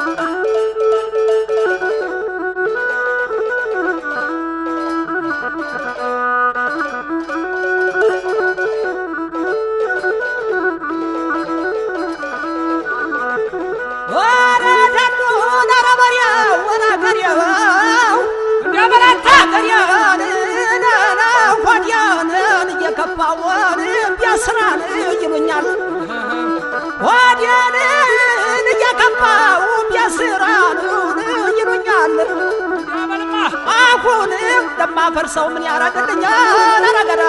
እየከፋውን ቢያስራን ይሉኛል ወዲያንን እየከፋው ቢያስራን ይሉኛል አሁን እንደማፈርሰው ምን ያረግልኛል አረገዳ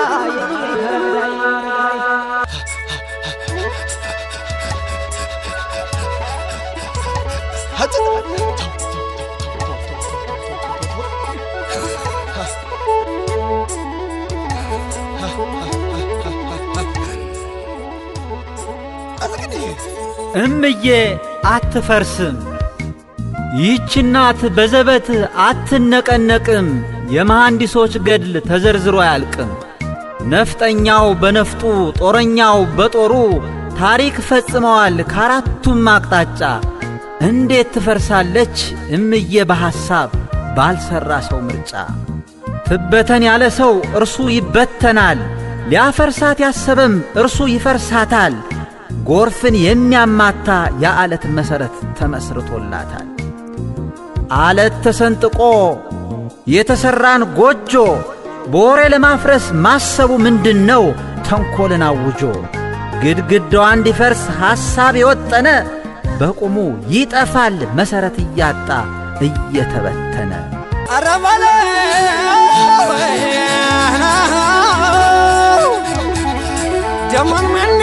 እምዬ አትፈርስም፣ ይህች እናት በዘበት አትነቀነቅም። የመሐንዲሶች ገድል ተዘርዝሮ አያልቅም። ነፍጠኛው በነፍጡ ጦረኛው በጦሩ ታሪክ ፈጽመዋል ከአራቱም አቅጣጫ። እንዴት ትፈርሳለች እምዬ በሐሳብ ባልሠራ ሰው ምርጫ? ትበተን ያለ ሰው እርሱ ይበተናል፣ ሊያፈርሳት ያሰበም እርሱ ይፈርሳታል። ጎርፍን የሚያማታ የዓለት መሠረት ተመስርቶላታል። ዓለት ተሰንጥቆ የተሠራን ጎጆ በወሬ ለማፍረስ ማሰቡ ምንድን ነው? ተንኰልን አውጆ ግድግዳዋ እንዲፈርስ ሐሳብ የወጠነ በቁሙ ይጠፋል መሠረት እያጣ እየተበተነ ኧረ ደሞን መኔ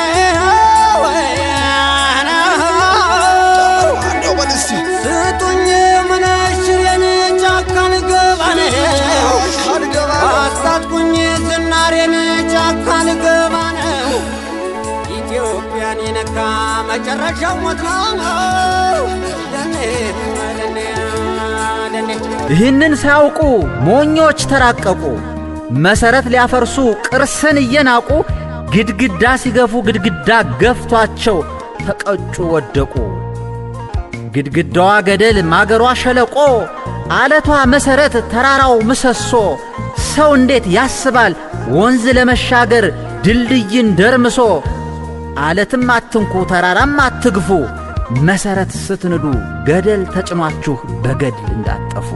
ስጡኝ ምነሽሬን ጫካ ልገባ ነው አስታጥቁኝ ዝናሬን ጫካ ልገባ ነው ኢትዮጵያን የነካ መጨረሻው ሞት ነው ደኔ ደኔ ደኔ ይህንን ሳያውቁ ሞኞች ተራቀቁ። መሠረት ሊያፈርሱ ቅርስን እየናቁ ግድግዳ ሲገፉ ግድግዳ ገፍቷቸው ተቀጩ ወደቁ። ግድግዳዋ ገደል ማገሯ ሸለቆ አለቷ መሠረት ተራራው ምሰሶ ሰው እንዴት ያስባል ወንዝ ለመሻገር ድልድይን ደርምሶ አለትም አትንኩ ተራራም አትግፉ መሠረት ስትንዱ ገደል ተጭኗችሁ በገድል እንዳጠፉ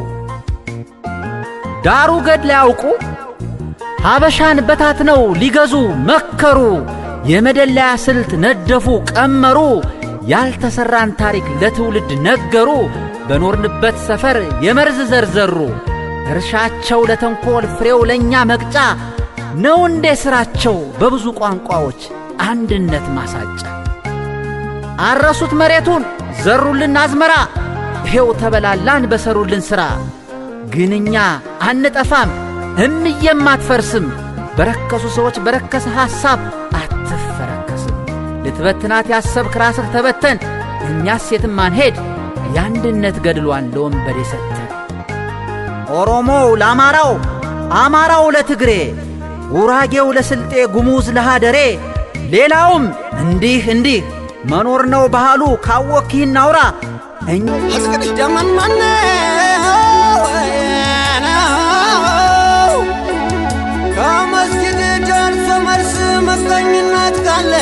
ዳሩ ገድል ያውቁ ሀበሻን በታትነው ሊገዙ መከሩ የመደለያ ስልት ነደፉ ቀመሩ ያልተሠራን ታሪክ ለትውልድ ነገሩ በኖርንበት ሰፈር የመርዝ ዘርዘሩ እርሻቸው ለተንኰል ፍሬው ለእኛ መቅጫ ነው እንዴ ሥራቸው በብዙ ቋንቋዎች አንድነት ማሳጫ አረሱት መሬቱን ዘሩልን አዝመራ ይሄው ተበላላን በሰሩልን ሥራ ግን እኛ አንጠፋም እምዬም አትፈርስም በረከሱ ሰዎች በረከሰ ሐሳብ አትፈረከስም ልትበትናት ያሰብክ ራስህ ተበተን እኛስ የትም አንሄድ የአንድነት ገድሏን ለወንበዴ ሰተን ኦሮሞው ለአማራው አማራው ለትግሬ ጉራጌው ለስልጤ ጉሙዝ ለሃደሬ ሌላውም እንዲህ እንዲህ መኖር ነው ባህሉ ካወክ ይህን አውራ እኛ ደመናነ ከመስጊድ ደርሶ መልስ መቀኝነት ካለ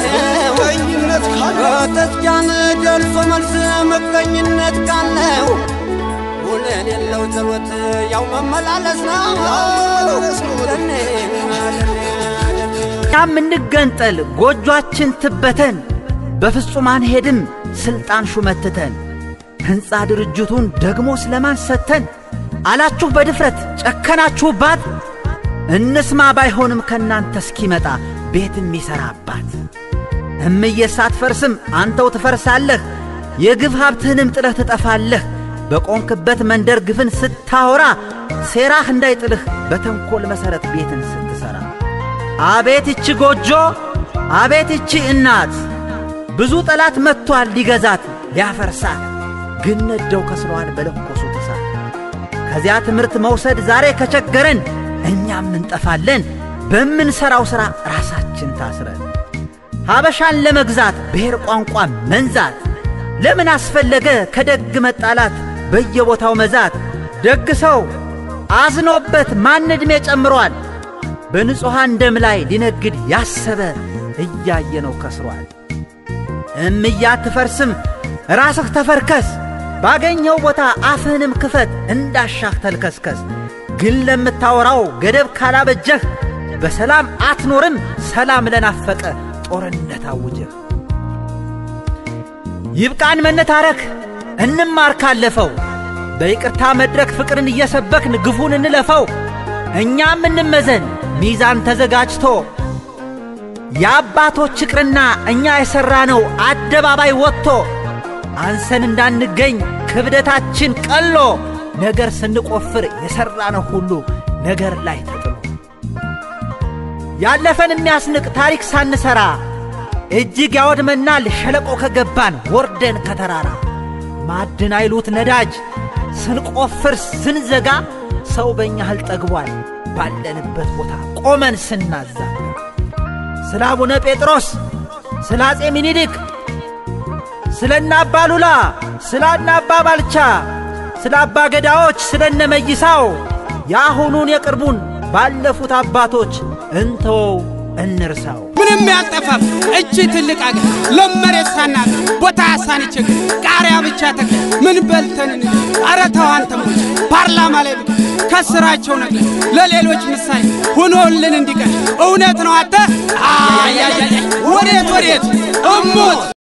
ከተስኪያን ደርሶ መልስ መቀኝነት ካለው ውለን የለው ጸሎት ያው መመላለስ ነው። ደኔ ደኔ እኛም እንገንጠል ጎጆአችን ትበተን በፍጹም አንሄድም ሥልጣን ሹመትተን ሕንፃ ድርጅቱን ደግሞ ስለማን ሰተን አላችሁ በድፍረት ጨከናችሁባት እንስማ ባይሆንም ከእናንተ እስኪመጣ ቤት የሚሠራባት እምዬ ሳትፈርስም አንተው ትፈርሳለህ የግፍ ሀብትህንም ጥለህ ትጠፋለህ በቆንክበት መንደር ግፍን ስታወራ ሴራህ እንዳይጥልህ በተንኰል መሠረት ቤትን ስትሠራ አቤት ይቺ ጎጆ አቤት ይቺ እናት ብዙ ጠላት መጥቶአል ሊገዛት ሊያፈርሳት ግን ነደው ከስሯን በለኮሱት እሳት ከዚያ ትምህርት መውሰድ ዛሬ ከቸገረን እኛም እንጠፋለን በምንሠራው ሥራ ራሳችን ታስረን ሀበሻን ለመግዛት ብሔር ቋንቋ መንዛት ለምን አስፈለገ ከደግ መጣላት በየቦታው መዛት? ደግ ሰው አዝኖበት ማን ዕድሜ ጨምሯል? በንጹሐን ደም ላይ ሊነግድ ያሰበ እያየ ነው ከስሯል። እምያ አትፈርስም ራስህ ተፈርከስ፣ ባገኘው ቦታ አፍህንም ክፈት እንዳሻህ ተልከስከስ። ግን ለምታወራው ገደብ ካላበጀህ በሰላም አትኖርም ሰላም ለናፈቀ ጦርነት አውጀህ። ይብቃን መነታረክ እንማር ካለፈው በይቅርታ መድረክ ፍቅርን እየሰበክን ግፉን እንለፈው። እኛም እንመዘን ሚዛን ተዘጋጅቶ የአባቶች ይቅርና እኛ የሠራነው አደባባይ ወጥቶ አንሰን እንዳንገኝ ክብደታችን ቀሎ ነገር ስንቆፍር የሠራነው ሁሉ ነገር ላይ ተጥሎ ያለፈን የሚያስንቅ ታሪክ ሳንሠራ እጅግ ያወድመናል ሸለቆ ከገባን ወርደን ከተራራ ማዕድን አይሉት ነዳጅ ስንቆፍር ስንዘጋ ሰው በእኛ ህል ጠግቧል ባለንበት ቦታ ቆመን ስናዛ ስለ አቡነ ጴጥሮስ ስለ አፄ ሚኒሊክ ስለ እነ አባ ሉላ ስለ እነ አባ ባልቻ ስለ አባ ገዳዎች ስለ እነ መይሳው የአሁኑን የቅርቡን ባለፉት አባቶች እንተወው እንርሳው። ምንም ያልጠፋም እቺ ትልቅ አገር ለም መሬት ሳናት ቦታ ሳንችግ ቃሪያ ብቻ ተክለ ምን በልተን ኧረ ተው አንተ ሞች ፓርላማ ላይ ብቅ ከስራቸው ነቅለ ለሌሎች ምሳሌ ሆኖልን እንዲቀር እውነት ነው። አንተ ወዴት ወዴት እሞት